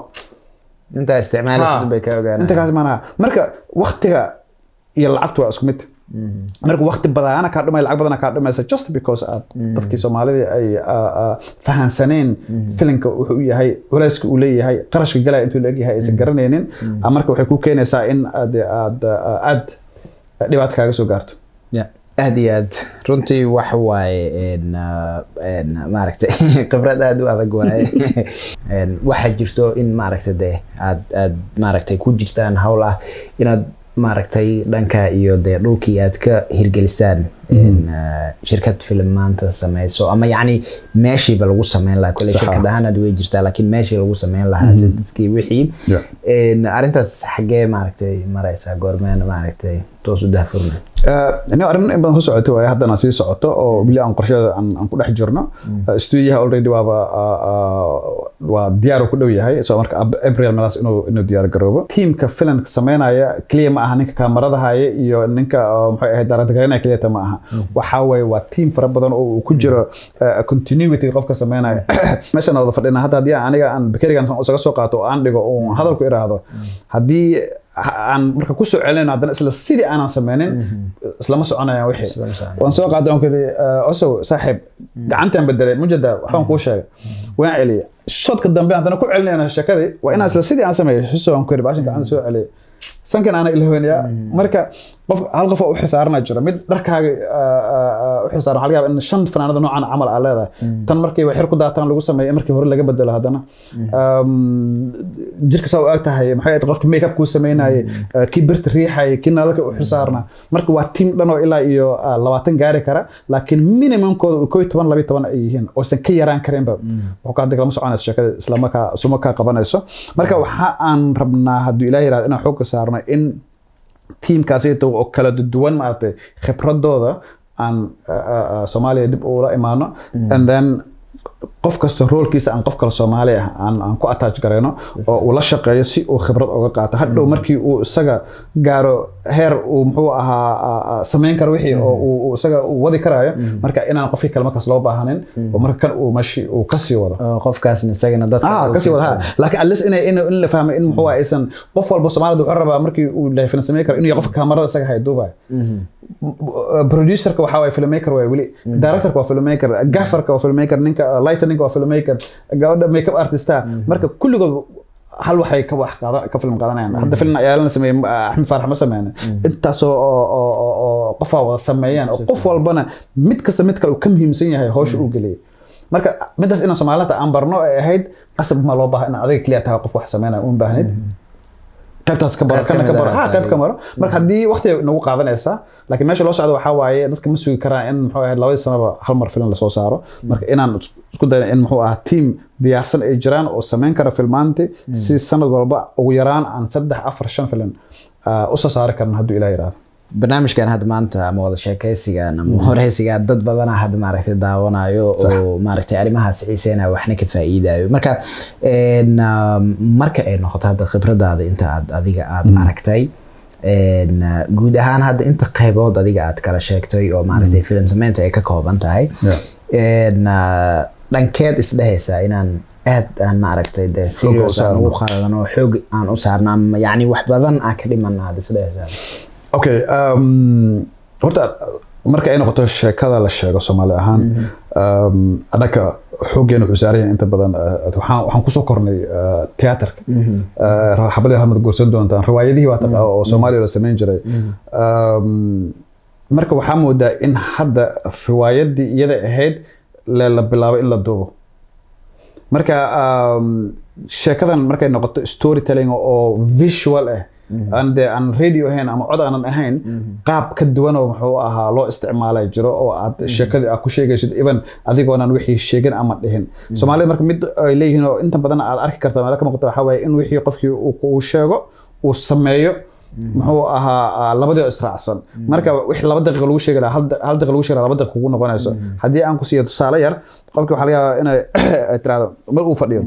intaa isticmaalaysid Ha. bay ka ogaanayaan. inta kaas maanaha marka waktiga iyo lacagtu waa isku mid marka wakti badana kaa dhumay lacag badana kaa dhumaysa just because aad dadkii soomaalida ay ah, ah, fahansaneen filinka wuxuu u yahay culayska uu leeyahay qarashka galaya intuu leegyahay aysan garanaynin ah, marka waxay ku keenaysaa in aad aad ah, aad dhibaato kaaga soo gaarto Ya, aad iyo aad runtii wax waaye een, ah, een, maaragtay khibrad aad u adag waaye Een, waxaa jirto in maaragtay de aad aad maaragtay ku jirtaan hawl ah inaad maaragtay dhanka iyo dee dhulkii aad ka hirgelisaan een, ah, shirkad filim maanta sameyso ama yacni meeshiiba lagu sameyn lahaa kole Sax ah. shirkad ahaan aad wey jirtaa laakiin meeshii lagu sameyn lahaa si dadkii wixii Yeah. Een, arrintaas xaggee maaragtay maraysaa goormeen maaragtay toos u dahfurna ina arrin in badan soo socoto waaye haddana sii socoto oo weli aan qorsheeda aan aan ku dhex jirno stuudiyaha already waaba ah, ah, waa diyaar uu ku dhow yahay so marka Ab- april meelaas inuu inuu diyaar garoobo tiimka filimka sameynaya keliya ma aha ninka kaamarada haya iyo ninka ah, maxay ahayd daaradagareynaya keliyata ma aha waxaa waaye waa tiim fara badan oo uu ku jiro ah, continuity qofka sameynaya meeshaan wada fadhina hadda haddii aan aniga aan bakerigan isaga soo qaato oo aan dhigo oo hadalku iraahdo haddii ha- aan marka kusoo celinayno haddana isla sidii aanan sameynin islama soconayaan wixii Islama soconayaan. waan soo qaaday waan ku yidhi osow saaxiib gacantaan bedelay mujada waxbaan kuu sheegay waan celiyay shodka dambe haddana ku celinayna sheekadii waa inaan isla sidii aan sameeyo xuso waan ku yidhi baashan gacanta soo celiyay sankan aana ilhownayaa marka qof hal qof oo u xilsaarana jira mid dharkaaga u xilsaaran waxaa laga yaabaa in shan fanaanada noocan camal aa leedahay tan markii wax xir ku daataan lagu sameeyo markii hore laga bedelo haddana Um, jirka saa u eg tahay maxay ahayd qofka makeup kuu sameynayay uh, kii birta riixayay kii nalalka u xilsaarnaa marka waa tiim dhan oo ilaa iyo uh, labaatan gaari kara laakiin minimumkooda uu koo iyo toban labiyo toban ay yihiin oosan ka yaraan karinba wuxuu kaa lama soconayso sheekada islamarkaa suma kaa qabanayso marka waxa aan rabnaa hadduu ilaah yirahdo inaan xoogga saarno in tiimkaasito oo kala duwan maaragtay khibradooda aan uh, uh, soomaaliya dib ula imaano and then qof kasta roolkiisa aan qof kale soomaali ah aan aan ku attach garayno oo uu la shaqeeyo si uu khibrad uga qaato hadhow markii uu isaga gaaro heer uu muxuu ahaa ah, ah, samayn karo wixii oo uu uu isaga uu wadi karaayo marka inaan qofkii kale markaas loo baahanin oo marka kan uu meshi uu kasii wado oo qofkaasna isagana dadka ah uu kasii sii wada ha laakiin at least in in in la fahmo in muxuu ahaa aysan qof walba Soomaalida wuxuu rabaa markii uu leeyahay film sameyn karo inuu yahay qofka kaamarada isaga hay duubay producerka waxa waye filmmaker waay weli directorka waa filmmaker gaffarka waa filmmaker ninka uh, writer ninka waa filmmaker gabadha makeup artista marka kulligood hal waxay ka wax qaada ka film qaadanayaan hadda film ayaa la sameeyay axmed faarax ma sameeyna intaasoo oo oo oo- oo qofaa wada sameeyaan oo qof walbana mid kasta mid kale uu ka muhiimsan yahay hawsha uu geliyay marka midaas inaan soomaalida aan barno ay ahayd qasab ma loo baaha in adiga keliya tahay qof wax sameynaya un baahnid qaybtaas ka baro Qayb ka kana ka mid baro ah ha qayb tahay. ka maro marka haddii waqti nagu qaadanaysaa laakiin meesha loo socdo waxaa waaye dadka ma sugi karaan in muxuu ahayd labadii sanaba hal mar film lasoo saaro marka inaan is- isku dayno in muxuu ahaa team diyaarsan ay jiraan oo sameyn kara filmaanti si sanad walba ugu yaraan aan saddex afar shan film ah, usoo saari karna hadduu ilaah yiraahdo barnaamijkan hadda maanta ama wada sheekaysigan ama horeysigan dad badana hadda maaragtay daawanayo oo maaragtay arrimahaas xiiseynaya waxna ka faa'iidayo marka een, ah, marka ay noqoto hadda khibradaada inta aad adiga aad aragtay een, ah, guud ahaan hadda inta qaybood adiga aad kala sheegtay oo maaragtay film sameynta ay ka kooban tahay Yeah. een, ah, dhankeed isdhehaysaa inaan aad aan maaragtay de serious aan saarno. ugu qaadan oo xoog aan u saarno ama yacni wax badan aan ka dhiman aad isdhehaysaa okay um, horta marka ay noqoto sheekada la sheego soomaali ahaan um, annaka xooggeena wuxuu saaran yahay inta badan uh, waxaan waxaan kusoo kornay uh, theaterka uh, xabadii hamad guursan doontaan riwaayadihii waa taqa oo soomaaliya la samayn jiray um, marka waxaa moodaa in hadda riwaayadii iyada ahayd le la bilaabo in la duubo marka um, sheekadan markay noqoto storytelling oo visual ah aan dee aan radio ahayn ama cod aanan ahayn qaab ka duwan oo muxuu ahaa loo isticmaalay jiro oo aad sheekadii aad ku sheegaysid even adigoonan wixii sheegin ama dhihin soomaalida marka mid ay leeyihiin oo inta badan aad arki karta meelo ka muuqata waxaa waaye in wixii qofkii uu uu sheego uu sameeyo muxuu ahaa labadii oo israacsan marka wixii laba daqiiqa lagu sheegi lahaa hal da- hal daqiiqa lagu sheegi lahaa laba daqiiqa kugu noqonayso haddii aan ku siiyo tusaale yar qofkii waxaa laga yaabaa inay ay tiraahdo mar uu fadhiyo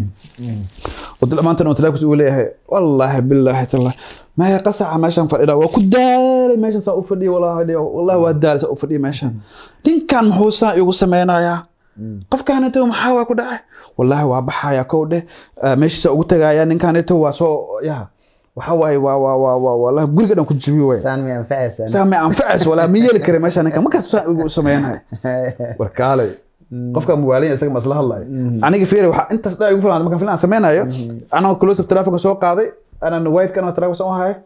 oo maantana uu telefonkiisa uu leeyahay wallaahi billaahi tallah maya qasaca meeshaan fadhida waa ku daalay meeshaan saa u fadhiya wallaahi wallaahi waa daalay saa u fadhiya meeshaan ninkan muxuu saa igu sameynayaa qofkaanito maxaa waa ku dhacay wallaahi waa baxaya kow dheh ah, meeshiisa ugu tagaya ninkaanito waa soo ya waxaa waaye waa waa waa waa wallahi guriga dhan ku jibi waay saan mi anfacaysaa saa ma anfacays walaa ma yeeli kara meeshaan ninkan markaas saa igu sameynayo warkaalay qofka muwaalin isaga masla hadlayo aniga fiiri waxaa intaas dhaa igu filan markaan filan sameynayo anoo close of telefonka soo qaaday anaan white kana telefonka soo hayo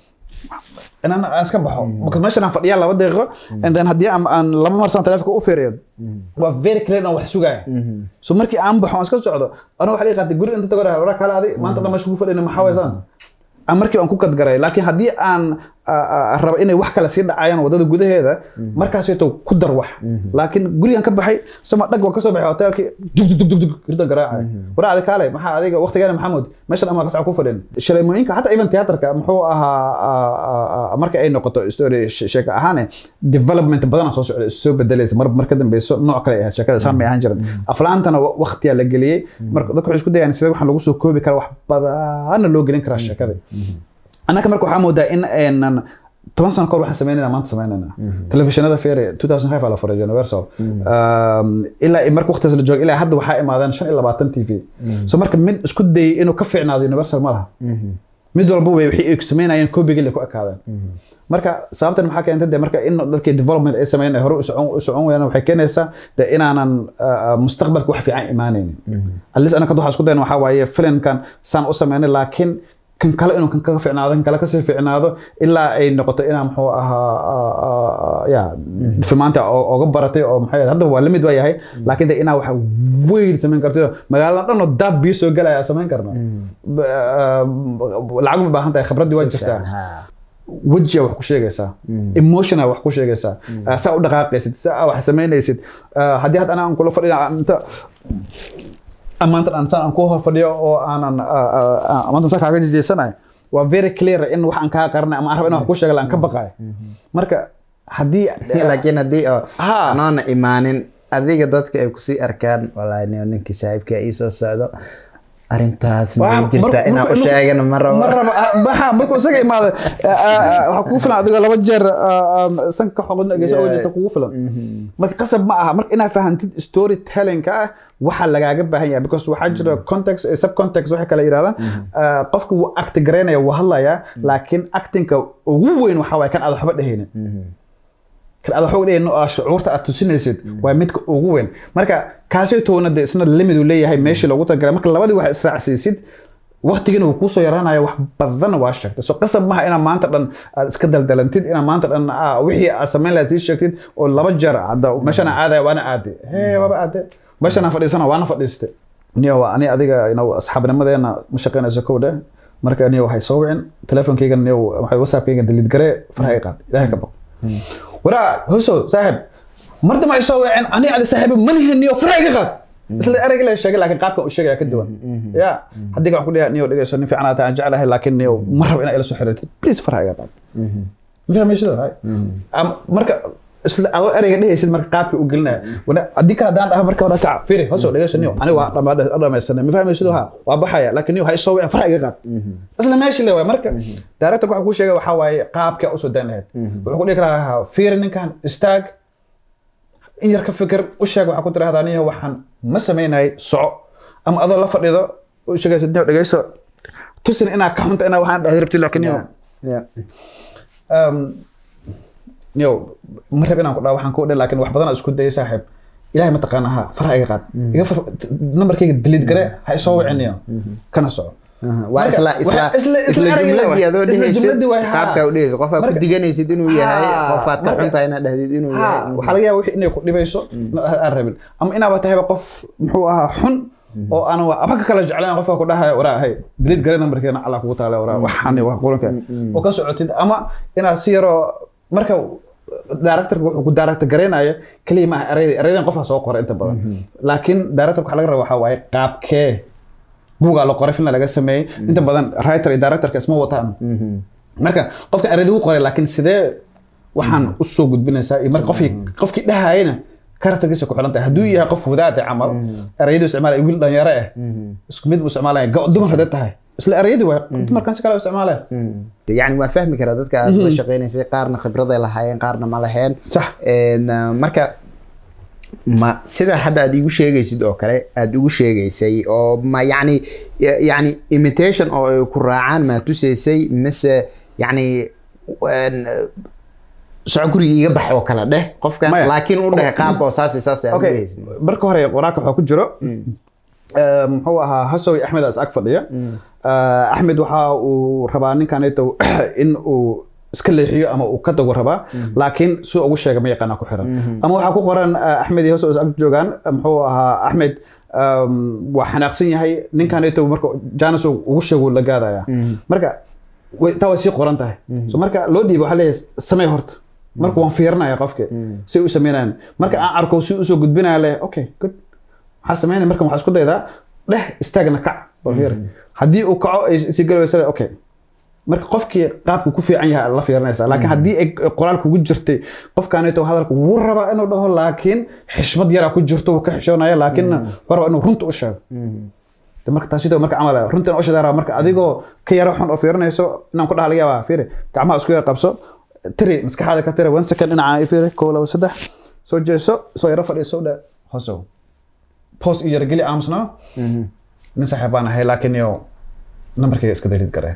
inaan aan iska baxo because meeshan aan fadhiyaa laba daqiiqo and then haddii aan aan laba mar saan telefonka u fiiriyo waa very clear aan wax sugaya so markii aan baxo aan iska socdo anoo waxa iga qaatay guriga inta tago dhahay waraa kala adi maanta dhan meesha kugu fadhina maxaa waysaan aan markii aan ku kadgaray laakiin haddii aan ah, ah, rabo inay wax kale sii dhacayaan wadada gudaheeda markaaseeto ku dar wax laakiin gurigan ka baxay sama dhag waan kasoo baxay hotelkii dug dug dug dug dug ridan garaacay waraa adi kaale maxaa adiga waqtigeena maxamuud meeshan ama qasca ku fadhin shaleemooyinka xataa even theaterka muxuu ahaa ah, ah, ah, marka ay noqoto story she- sheeko ahaane development badanaa soo socda soo bedelaysa mar mar ka dambeyso nooc kale ay ahayd sheekada saan may ahaan jiran aflaantana wa- waqtiyaa la geliyey marka dadku waxay isku dayaan sida waxaan lagu soo koobi kara wax badanna loo gelin karaa sheekada annaka marka waxaa moodaa in aynan toban sano kahor waxaan sameynayna maanta sameynayna telefishinada feere 2005 aa la furay universal Um, ilaa i- marka waqtigaas la joogo ilaa hadda waxaa imaadeen shan iyo labaatan t v so marka mid isku dayay inuu ka fiicnaado universal ma laha mid walba way wixii ay sameynayeen koobigii la ku ekaadeen marka sababtan maxaa keentay de marka in dadkii development ay sameeyeen ay hore u socon u socon wayaan waxay keenaysaa de inaanan ah, mustaqbalka wax fiican imaanaynin at least anaka waxaan isku dayna waxaa waaye filimkan saan u sameynay laakiin kan kale inuu kan kaga fiicnaado kan kale kasii fiicnaado ilaa ay noqoto inaa muxuu ahaa ah, ah, ya filmaanta oo- ooga baratay oo maxay ahayd, hadda waa lamid waa yahay laakiin de inaa waxa weyn samayn karto magaalada dhan oo daad biyo soo galaya samayn karno Ba- ah, lacag ma baahan tahay khibraddii waa jirtaa wejiga wax ku sheegaysaa emotiona wax ku sheegaysaa Ah, saa u dhaqaaqaysid saa wax samaynaysid Ah, haddii hadda anaan kula fadhiya inta amaanta aan saan aan ku hor fadhiyo oo aanan ah, ah, ah, amaanta saa kaaga jejeesanayo waa very clear in wax aan kaa qaranay ama aan rabo inaan wax ku sheega la aan ka baqayo marka haddii laakiin haddii oo Ha. anoona imaanin adiga dadka ay kusii arkaan walahi nin ninkii saaxiibka ii soo socdo arrintaas ma Waa- jirta mar- inaan u mar- sheegana ma rabo ma rabo ah, maxa markuu isaga imaado ah, ah, ah, waxaa kugu filan adigoo laba jeer ah, ah, sanka xoqodna geyso oo jeesta kugu filan marka qasab ma aha marka inaad fahantid storytelling-ka ah waxaa lagaaga baahan yahay because waxaa jira context eh, subcontext waxay kala yidhahdaan Ah, qofka wuu acti garaynaya wuu hadlayaa laakiin actingka ugu weyn waxaa waaye kan aad waxba dhehaynin kan aad waxba dhehayno oo shucuurta aad tusinaysid waa midka ugu weyn marka kaasay toona dee isna limid uu leeyahay meeshii loogu talagalay marka labadii wax israacsiisid waqtigiina wuu kuusoo yaraanaya wax badan waa sheegtay so qasab maha inaa maanta dhan aad iska daldalantid inaa maanta dhan ah, wixii aad samayn lahayd sii sheegtid oo laba jeer cadda meeshana aadaya waana aade hee waaba aade meeshana fadhiisana waana fadhiiste niyo waa ani adiga ino asxaabnimadeena ma shaqaynayso kow dheh marka niyo waxay soo wicin teleefonkayga niyo waxay whatsappkayga daliid garee faraha i qaad ilaahay ka baq waraa hoso saaxib mar dambe ay soo wicin ani adi saaxiibo manihin niyo faraha iga qaad isla ereyga la sheegay laakiin qaabka uu sheegaya ka duwan ya haddii waxaan ku dhigaa niyo dhegeyso nin fiican aad aan jeclahay laakiin niyo ma rabo inaa ila soo xiriirtid please faraha iga qaad ma fahmaysid hay Am- marka isla adoo ereyga dhehaysid marka qaabka u gelinaya Wana- haddii kale haddaan dhaha marka hore kaca firi hoso dhegeyso niyo ani waa dhama- dhamaysanay ma fahmaysid ha waa baxaya laakiin niyo ha isoo wicin faraha iga qaad isla meeshii le waay marka directorka waxa kuu sheegay waxaa waaye qaabka usoo dan lahayd wuxuu ku dhihi karaa fiiri ninkan istaag in yar ka fikir u sheeg waxaa ku tirahdaa niyo waxaan ma samaynay soco ama adoo la fadhido u sheegaysid niyo dhegeyso tusin inaa ka xunta inaa waxaan dhahdi rabtid laakiin niyo Yeah. um, niyo ma rab inaan ku dhaho waxaan ku dhe laakiin wax badan oo isku dayay saaxiib ilahay ma taqaana ha faraha iga qaad iga far nambarkayga daliid gare ha isoo wicin niyo kana soco Aha, waa Marka, isla waxa- isla isla- isla isla ereyga jumladii waay. adoo Isla dhehaysid jumladii waay, haa. qaabkaa u dhehaysid qofaa ku Marka- diganaysid inuu yahay Haa, qofaad ka marka- xuntahay inaad dhahdid inuu ha yahay waxaa laga yaaba wixii inay ku dhibayso aan rabin ama inaaba tahayba qof muxuu ahaa xun oo aan aba ka kala jeclayn qofka ku dhahaya waraa hay daliid gare nambarkeena alla kugu taale waraa waxaan wax quranka oo ka socotid ama inaad si yaroo marka directorka wuxuu ku director gareynayo kaliya maaha ereyda ereydan qofaa soo qoray inta badan laakiin directorka waxaa laga raba waxaa waaye qaabkee buugaa la qoray filna laga sameeyey inta badan writer iyo directorka isma wataan marka qofka ereyda wuu qoray laakiin sidee waxaan usoo gudbinaysaa iyo marka qofkii qofkii dhahayana karakterkiisa ku xilan tahay hadduu yahay qof wadaade camal ereyadu isticmaalaya wiil dhalinyaro ah isku mid buu isticmaalaya ga- dumar hadee tahay isla ereyadii waay dumarkan si kale u isticmaalaya yani waa fahmi karaa dadka aad la shaqeynaysay qaarna khibraday lahaayeen qaarna ma laheen Sax. En, uh, marka ma sida hadda aad igu sheegaysid oo kale aad ugu sheegaysay oo ma yani yani imitation oo ay ku raacaan maa tusaysay mise yani en, soco guriga iga bax oo kale dheh qofkan Maya. laakiin u dheh qaab oo saas iyo saas aad okay ugeysay. marka hore qoraalka waxaa ku jiro eh, muxuu ahaa hasowi axmed as ag fadhiya Eh, axmed waxa uu rabaa ninkaneeto in uu iska leexiyo ama uu ka dago rabaa laakiin si ugu sheega ma yaqaana ku xiran ama waxaa ku qoran eh, axmed iyo hasowi is ag joogaan eh, muxuu ahaa axmed um, waa xanaaqsan yahay ninkaneeto marka janis uu ugu sheego la gaadaya marka way- taa way sii qoran tahay so marka loo dhiiba waxaa leeyahay samee horta marka waan fiirinaya qofka si u sameynayaan marka aan arko si usoo gudbinaya leh okay good maxaa sameynaya marka waxaa isku daydaa dheh istaagna kac bal fiiri haddii uu kaco ay sii gali weysada okay marka qofkii qaabku ku fiican yahay la fiirinaysa laakiin haddii ay qoraal kugu jirtay qofkaaneeto hadalka wuu rabaa inuu dhaho laakiin xishmad yaraa ku jirto wuu ka xishoonaya laakiin wuxuu rabaa inuu runta u sheego De marka taas sidoo marka camal ah, runtan u shadaara marka adigoo ka yaro xun oo fiirinayso inaan ku dhaha laga yaabaa fiiri gacmaha isku yar qabso tiri maskaxaada ka tiri one second dhinaca i fiiri kow laba saddex soo jeeso soo yaro fadhiiso dhe hosow post iyo yargeli aamusnaa nin saaxiib baan ahay laakiin yo nambarkayga iska daliid garee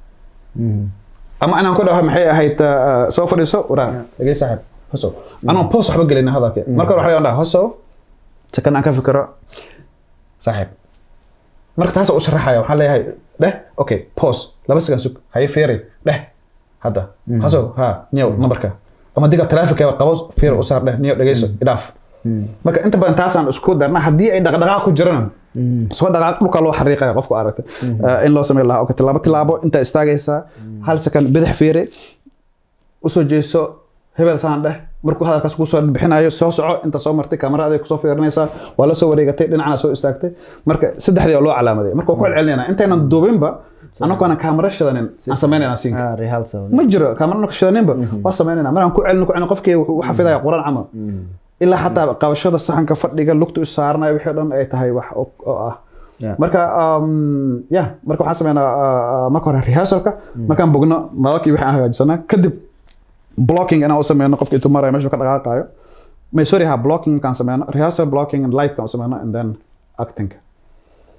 ama inaan ku dhaho maxay ahayd uh, soo fadhiiso waraa dhegey saaxiib hosow anoo post waxba gelin hadalkii marka hore waxaa laga dhaha hosow second aan ka fikiro saaxiib marka taas u sharaxaya waxaan leeyahay dheh okay pause laba second sug haye fiiri dheh hadda hasow ha niyow nambarka ama diga taleefonkeeba qabo fiiri u saar dheh niyow dhegeyso idhaaf marka inta badan taasaan isku darna haddii ay dhaqdhaqaaq ku jirana soo dhaqaaq dhulka loo xariiqaya qofku aragtay Eh, in loo sameyn lahaa okay tilaabo tilaabo intaa istaagaysaa hal second bidix fiiri usoo jeeso hebel saan dheh markuu hadalkaas kusoo bixinayo soo soco inta soo martay kamarada kusoo fiirinaysaa waa la soo wareegatay dhinacana soo istaagtay marka saddexdii oo loo calaamaday marka waa ku celcelinayna intaynan duubinba anagoona kaamara shidanin aan samaynayna siinka Ah, rehearsal. ma jiro kamarana ku shidaninba waa samaynayna markaan ku celin ku celin qofkii wuxuu u xafidaya quraan camal ilaa xataa qabashada saxanka fadhiga lugta u saaranayo wixii o dhan ay tahay wax oo oo ah Yeah. marka um, ya marka waxaan sameynaa uh, uh, marka hore rehearsalka markaan bogno nalalkii wixii aan hagaajisanaa kadib blocking inaan u sameyno qofka intuu maraya meeshuu ka dhaqaaqayo may sorry ha blocking kaan sameyno rehearsal blocking and light kaan u sameyno and then acting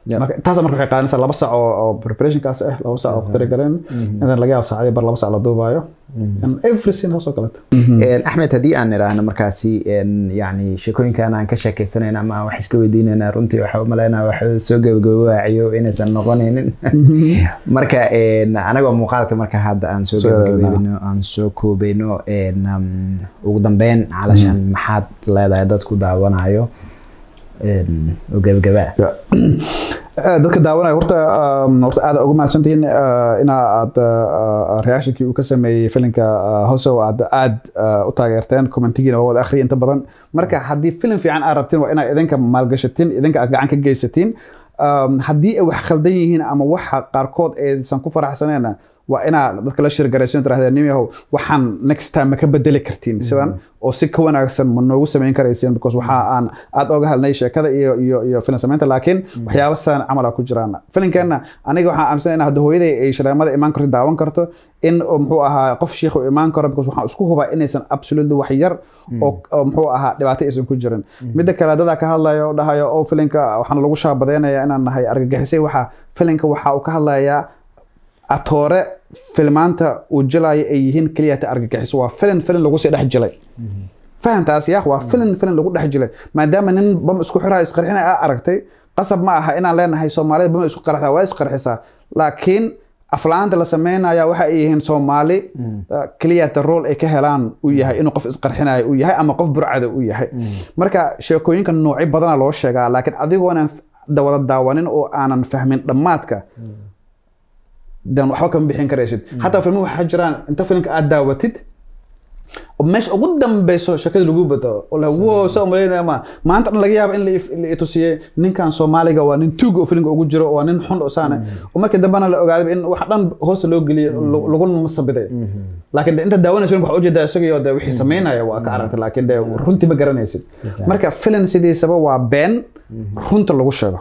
Yeah. marka taas marka waxay qaadanaysaa laba sac oo oo preparationkaas ah laba sac oo ku talagaleen intan laga yaabo saacadii bar laba sac la duubaayo and everything hoos oo kaleeto Een, axmed haddii aan idhaahno markaasi een, yacni sheekooyinkan aan ka sheekeysanayna ama aan wax iska weydiinayna runtii waxa u malaynaya wax soo gabagabaaciyo inaysan noqonaynin marka een, anagoo muuqaalka marka hadda aan soo Soo gabagabayno aan soo koobayno een, um, ugu dambeyn calashan maxaad leedahay dadku daawanayo een, oo gabagabaa Ya. Eh, dadka daawanaya horta um, horta aad ugu mahadsantihiin uh, ina aad uh, reactionkii uu ka sameeyey filimka uh, hosow aad aad uh, u taageerteen commentigiina waa wada akhriya inta badan marka haddii filim fiican aad rabtiin waa inaad idinka maalgashatiin idinka aad gacan ka geysatiin um, haddii ay wax khaldan yihiin ama waxa qaarkood aysan ku faraxsaneena waa inaa dadka la shirgarayso tirahdeen nin yahow waxaan next time ma ka bedeli kartiin sidan oo si ka wanaagsan ma noogu samayn karayseen because waxa aan aad oga hadlnay sheekada iyo iyo iyo filim samaynta laakiin waxyaabo sidan camal ku jiraan filimkeena aniga waxaan aaminsan in hadda hooyaday ay shaleemada imaan karto daawan karto in oo muxuu ahaa qof shiikh uu imaan karo because waxaan isku hubaa inaysan absolutely wax yar oo oo muxuu ahaa dhibaato aysan ku jirin midda kale dadaa ka hadlayo oo dhahayo oo filimka waxaan lagu shaabadeynaya inaan nahay argagixisay waxa filimka waxa uu ka hadlayaa atoore filmaanta uu jilayo ay yihiin keliya ta argagixiso waa filin filin lagu sii dhex jilay fahantaas yaa waa filin filin lagu dhex jilay maadaama nin bam isku xiraa isqarxina aa aragtay qasab ma aha inaan leenahay soomaalida bam isku qarxdaa waa isqarxisaa laakiin aflaanta la sameynaya waxa ay yihiin soomaali keliya ta role ay ka helaan uu yahay inuu qof isqarxinayo uu yahay ama qof burcada uu yahay marka sheekooyinka noocyo badana loo sheegaa laakiin adigoonan wada daawanin oo aanan fahmin dhammaadka dan waxba kama bixin karaysid hataa filmo waxaa jiraan inta filimka aad daawatid oo meesha ugu dambeyso sheekada lagu bedelo oo la wo sa umaleynaya ma maanta dhan laga yaaba in la if- la itusiyey ninkan soomaaliga waa nin tuug oo filimka ugu jiro waa nin xun oo saane oo markii dambena la ogaaday in wax dhan hoosta loo geliyey lagu- laguna masabiday laakiin de inta daawanaysa filimka waxaa ujeedaa isagaiyo de wixii sameynaya waa ka aragtay laakiin de runtii ma garanaysid marka filim sidiisaba waa been runta lagu sheego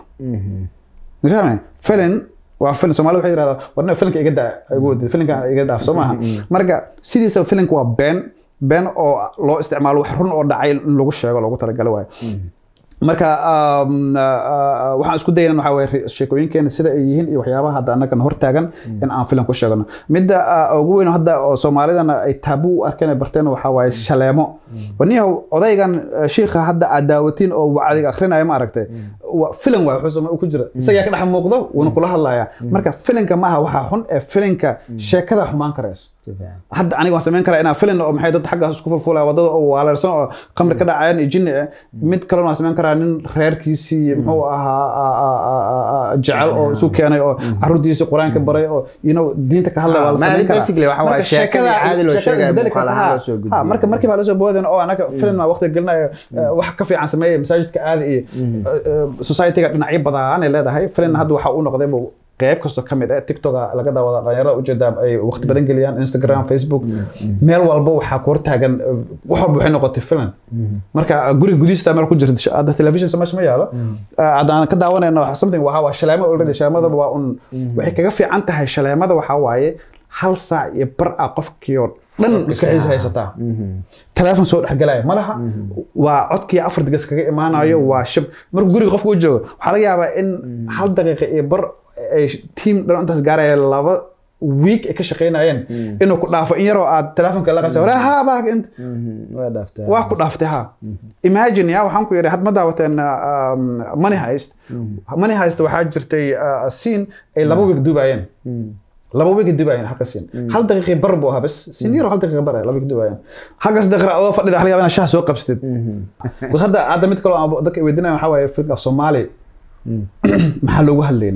fahmay filin waa filin soomaalida waxay yidhahdaa warna filinka iga daa igu wadid filinka iga dhaaf soo maaha marka sidiisa filinka waa been been oo loo isticmaalo wax run oo dhacay in lagu sheego loogu talagalo waayo marka um, uh, uh, waxaan isku dayana waxaa waye re- sheekooyinkeena sida ay yihiin iyo waxyaabaha hadda annagan hortaagan in aan filim ku sheegno midda uh, ugu weyn oo hadda oo soomaalidana ay taabu u arkeen ay barteen waxaa waaye shaleemo waniyahow odaygan uh, shiikha hadda aad daawatiin oo wacdiga akrinaya ma aragtay wa- filim waay wuxuu same- ku jira isagaa ka dhex muuqdo wuuna kula hadlaya marka filinka maaha waxaa xun ee filinka sheekada xumaan karayso hadda aniga waan samayn karaa inaan filin oo maxay dad xaggaas isku fulfulaya wadada oo waaleersan oo khamri ka dhacayaan iyo jinni ah mid kalena waan samayn karaa nin reerkiisii muxuu ahaa a- a- a- a- a- jecel oo isu keenay oo caruurtiisii qur-aanka baray oo you know diinta ka hadlaya waa la Ma, samayn karaa basically waxa waaye Marka sheekadii sheekada- caadi loo sheekada sheegaya bedeli muuqaal karta, ahaan ha. loo soo Ha, gudbiyey. marka markii baa lasoo boodan oo anaga film aa waqti gelinayo eh, wax ka fiican sameeya masaajidka aadi iyo societyga dhinacyo badan ay leedahay film hadda waxa uu noqday bu qeyb kasto ka mid ah tiktok laga daawada dhalinyarada ujeeda ay waqti badan geliyaan instagram facebook meel walba waxaa ku hortaagan eh, wax walba waxay noqotay film marka guri gudihiisa meel ku jirta hadda television meesha ma yaalo Eh, haddaan ka daawanayno something waxaa waa shaleemo already shaleemadaba waa un waxay kaga fiican tahay shaleemada waxaa waaye hal saac iyo bar ah qofkii oo dhan maskaxiisa haysataa telefoon soo dhexgalaya ma laha waa codkii afar digas kaga imaanayo waa shab markuu guriga qofka u joogo waxaa laga yaabaa in hal daqiiqa iyo bar ay tiim dhan intaas gaaraya laba week ay ka shaqaynayeen inuu ku dhaafo in yaroo aad telefoonka la qabsa waraa haa baa int waa dhaaftaa waa ku dhaaftay ha imagine ya waxaan ku yidhi had ma daawateen um, money heist money heist waxaa jirtay uh, scene ay laba week duubayeen laba week duubayeen halka scene hal daqiiqi bar buu ahaa bas scene yar oo hal daqiiqi bar ah, laba week duubayeen halkaas daqiiqa adoo fadhida waxa laga yaabaa inaad shaah soo qabsatid bas hadda hadda mid kaloo aan dadka weydiinaya waxaa waaye filmka af soomaali maxaa loogu hadlaynin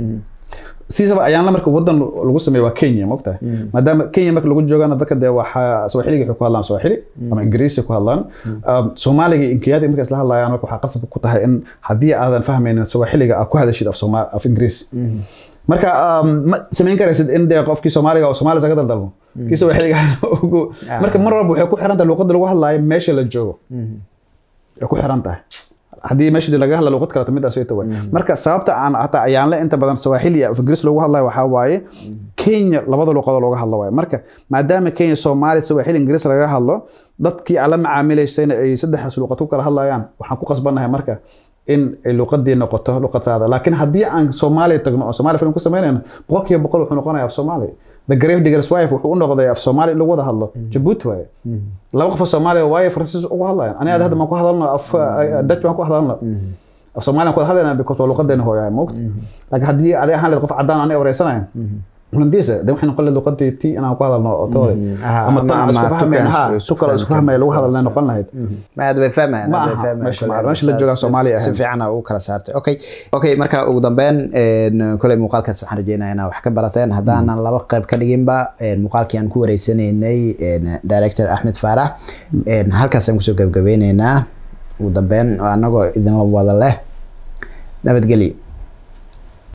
siisaba ayaanla marka wadan lagu sameeyo waa kenya mogtahay maadaama kenya marka lagu joogana dadka dee waxaa swahiliga waxay ku hadlaan swahili ama ingiriisi ku hadlaan Um, soomaaliga iyo inkiyada marka isla hadlayaan marka waxaa qasab ku tahay in haddii aadan fahmaynin swahiliga aad ku hadashid af Sooma- af ingiriisi marka um, ma samayn karaysid in dee qofkii soomaaliga oo soomaali isaga daldalmo kii swahiliga ugu marka mar walba waxay ku xiran tahay luqadda lagu hadlaayo meesha la joogo ay ku xiran tahay haddii meeshii laga hadla luqad kaleto midaas ay tahay marka sababta aan hataa ayaanle inta badan swahili iyo af ingiriis lagu hadlayo waxaa waaye kenya labada luqadoo looga hadlo waaye marka maadaama kenya soomaali swahili ingiriis laga hadlo dadkii aan la macaamilaysayna ay saddexdaas luqad ku kala hadlayaan waxaan ku qasbannahay marka in ay luqadii noqoto luqad saada laakiin haddii aan soomaaliya tagno oo soomaaliya film ku samaynayno boqolkiiba boqol wuxuu noqonaya af soomaali the grave diggers wife wuxuu u noqday af soomaali in lagu wada hadlo jabuuti waaye laba qof oo soomaaliya waaye faransiis ugu hadlayan aniga hadda maan ku hadalno af dutch baan ku hadalno af soomaaliya ku wada hadlayna because waa luqadeena hooyahay moogta laakiin haddii adig ahaan leed qof caddaan aniga wareysanayan holandiisa de waxay noqon lahayd luqadii ti inaan ku hadalno oo tooda Aha, ama ama- tan aan isku ama fahmayn tukan ha isku tukala isku fahmi fahmaya lagu hadalnay noqon lahayd ma aad bay fahmayaan Ma aad bay aha, fahmayaan. meesha la- Kule meesha la saas- joogaan si- Soomaaliya si ahayn. fiican aa ugu kala saartay okay okay marka ugu dambeyn een, koley muuqaalkaas waxaan rajeynayaa inaa wax ka barateen haddaanan laba qayb ka dhiginba een, muuqaalkii aan ku wareysanaynay een, director axmed faarax een, halkaasaan kusoo gabgabeyneynaa ugu dambeyn oo anagoo idinla wada leh nabadgelyo